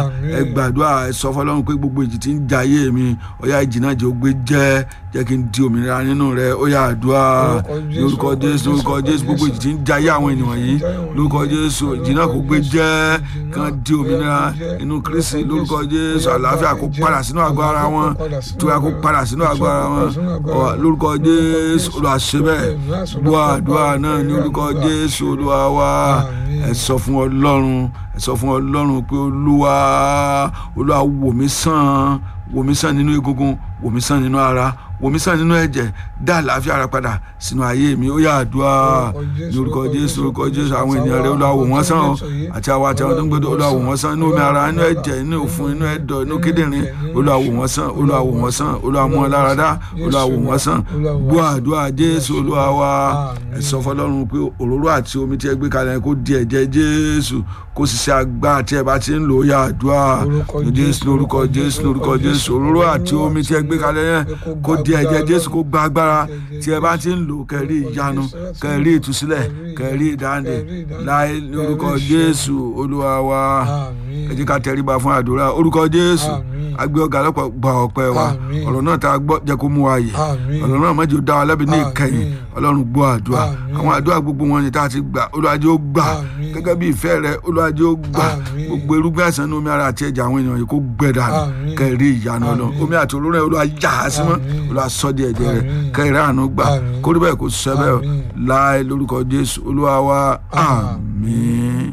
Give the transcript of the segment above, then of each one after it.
ẹ gbàdúrà ẹ sọ fọlọ́run pé gbogbo ìjì tí ń ja ayé mi ọ̀yá ìjì náà jẹ́ ó gbé jẹ́ jẹ́ kí n di òmìnira nínú rẹ ó yá àdúrà lórúkọ jésù lórúkọ jésù gbogbo ìjì tí ń ja ayé àwọn ènìyàn yìí lórúkọ jésù ìjì náà kò gbé jẹ́ kí wọ́n di òmìnira inú kristi lórúkọ jésù àlàáfíà kó padà sínú àgọ́ ara wọn ìtura kó padà sínú àgọ́ ara wọn lórúkọ jésù olùwàṣẹ bẹ́ẹ̀ gbọ́ àdúrà náà ní orúkọ jésù olúwa wa ẹ sọ fún ọlọ́run ẹ sọ fún ọlọ́run pé olúwa olúwa wò mí sàn wò mí sàn nínú egungun wò mí sàn nínú ara wò mí sàn nínú ẹ̀jẹ̀ dá àlàáfíà ara padà sínú ayé mi ó yá àdúrà ní orúkọ jésù orúkọ jésù àwọn ènìyàn rẹ olúwa wò wọ́n sàn o àti àwọn àti àwọn tó ń gbẹdọ olúwa wò wọ́n sàn inú omi ara inú ẹ̀jẹ̀ inú òfun inú ẹ̀dọ̀ inú kíndìnrín olúwa wò wọ́n sàn olúwa wò wọ́n sàn olúwa mú wọn lára dá olúwa wò wọ́n sàn gbọ́ àdúrà jésù olúwa wa ẹ sọ fọ́lọ́run pé òróró àti omi tí ẹ gbé kalẹ̀ kó di ẹ̀jẹ̀ jésù kó sì ṣe agbára tí ẹ bá ti ń lò ó yá àdúrà jésù lórúkọ jésù lórúkọ jésù òróró àti omi tí ẹ gbé kalẹ̀ yẹn kó di ẹ̀jẹ̀ jésù kó gba agbára tí ẹ bá ti ń lò kẹrí ìyanu kẹrí ìtúsílẹ̀ kẹrí ìdáǹdè láì lórúkọ jésù olúwa wa ẹ jẹ́ ká tẹríba fún àdúrà orúkọ jésù agbé ọ̀gá lọ́pọ̀ gba ọpẹ́ wa ọ̀rọ̀ náà tá a gbọ́ jẹ́ kó mú wa yè ọ̀rọ̀ náà má jẹ́ ó dá wa lẹ́bi ní ìkẹyìn ọlọ́run gbọ́ àdúrà àwọn àdúrà gbogbo wọn ni tá a ti gbà olùwàjẹ́ ó gbà gẹ́gẹ́ bí ìfẹ́ rẹ olùwàjẹ́ ó gbà gbogbo irúgbìn àìsàn ní omi ara àti ẹ̀jẹ̀ àwọn èèyàn yìí kó gbẹ dànù kẹrí ìyanu ọlọ́run omi àti olóró ẹ̀ olúwa yà á sí mọ́ olúwa sọ di ẹ̀jẹ̀ rẹ kẹrí àánú gbà kórè bẹ́ẹ̀ kó sẹ́ bẹ́ẹ̀ láì lórúkọ jésù olúwa wa àmín.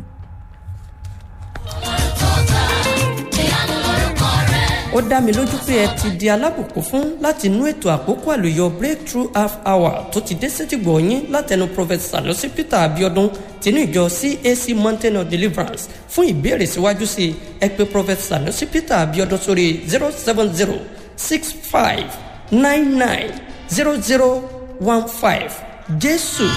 ó dá mi lójú pé ẹ ti di alábùkún fún láti inú ètò àkókò àlùyọ breakthrough half hour tó ti dé sétìgbọ̀ yín látẹnu prophet sanusi peter abiodun tinú ìjọ cac mountain of deliverance fún ìbéèrè síwájú sí i ẹ pè prophet sanusi peter abiodun sórí zero seven zero six five nine nine zero zero one five jésù